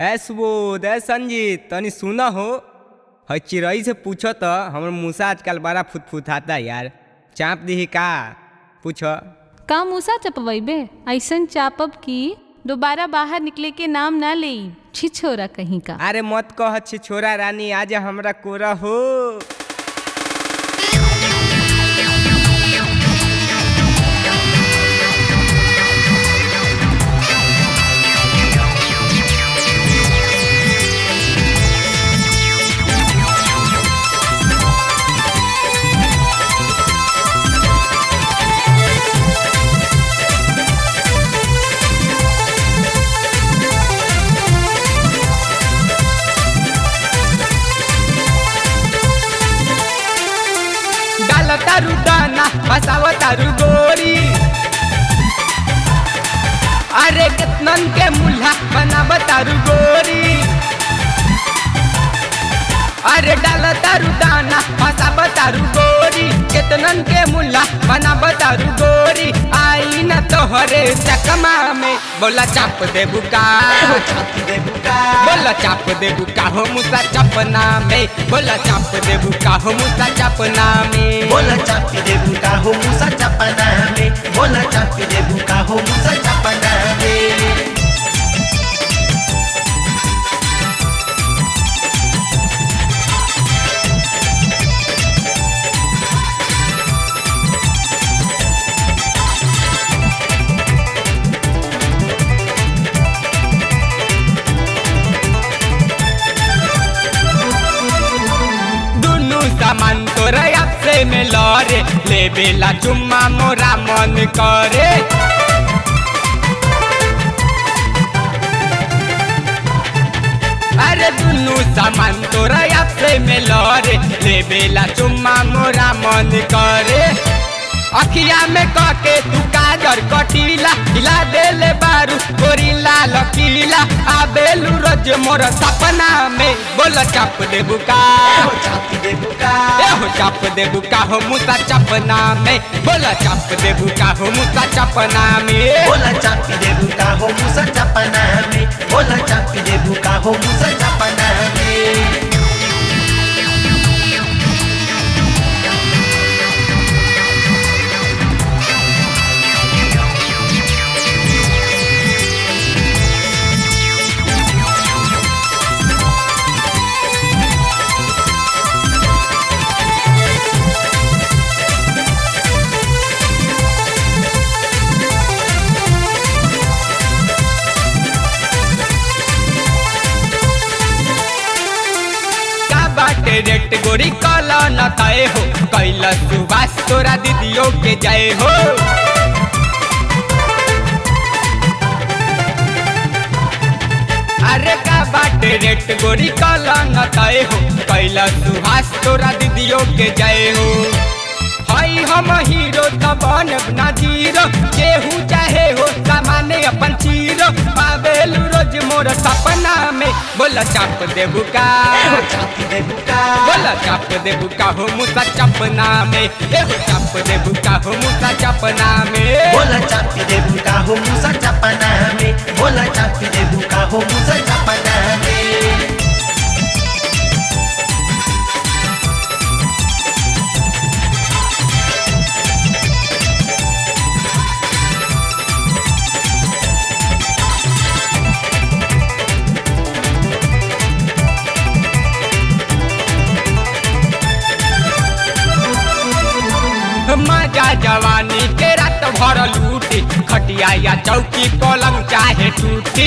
ए सुबोध ए संजीत तनी सुना हो है चिड़ई से पूछो तो हमर मूसा आजकल बड़ा फुतफुताता यार चाप दीही का पूछो का मूसा चपवैबे ऐसन चापब कि दोबारा बाहर निकले के नाम ना ले छिछोरा कहीं का अरे मत कह छी छोरा रानी आज हमरा कोरा हो डाल तारू दाना फसाव तारू गोरी अरे कितनन के मुल्हा बनाव तारू गोरी अरे डाल तारू दाना फसाव तारू गोरी कितनन के मुल्हा बनाव तारू गोरी आई न तोहरे चकमा में बोला चाप दे बुका बोला चाप दे बुका हो मुसा चपना में बोला चाप दे बुका हो मुसा चपना में बोला चापी दे बुका हो मुसा चपना में बोला चापी दे बुका हो मुसा चपना में दुनु सामान तोरा आपसे में लरे ले बेला चुम्मा मोरा मन करे अरे दुनु सामान तोरा आपसे में लरे ले बेला चुम्मा मोरा मन करे अखिया में कके तू काजर कटीला हिला देले बारू गोरीला लकीला आबेलू रोज मोर सपना में बोल चाप दे बुका हो चापी दे बुका ए हो चाप दे बुका हो मुसा चपना में बोला चाप दे बुका हो मुसा चपना में बोला चापी दे बुका हो मुसा चपना में बोला चापी दे बुका हो मुसा चपना में का बाटे रेट गोरी कल न तय हो कैला सुबास तोरा दीदियों के जय हो अरे का बाटे रेट गोरी कल न तय हो कैला सुहास तोरा दीदियों के जय हो हई हम हीरो त बनब ना जीरो केहू चाहे हो सामाने अपन चीरो पावेलू रोज मोर सपना में बोला चाप देबू का हो चापी दे बुका बोला चाप दे बुका हो मुसा चपना में ए हो चाप दे बुका हो मुसा चपना में बोला चापी दे बुका हो मुसा चपना में बोला चापी दे बुका हो मुसा चपना में मजा जवानी के रात भर लूटी खटिया या चौकी पलंग चाहे टूटी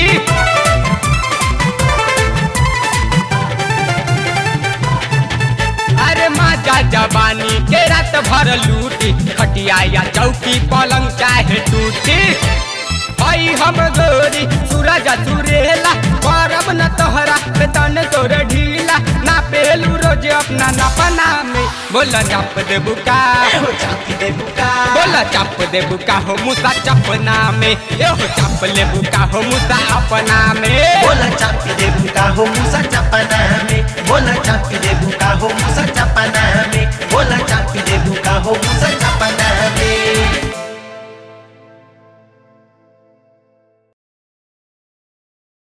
अरे मजा जवानी के रात भर लूटी खटिया या चौकी पलंग चाहे टूटी हई हम गोरी सूरज सुरेला करब न तोहरा बेतन तोर ढीला ना पेलू रोज अपना नपना में बोला चाप दे बुका हो चापी दे बुका बोला चाप दे बुका हो मुसा चपना में ए हो चाप ले बुका हो मुसा अपना में बोला चापी दे बुका हो मुसा चपना में बोला चापी दे बुका हो मुसा चपना में बोला चापी दे बुका हो मुसा चपना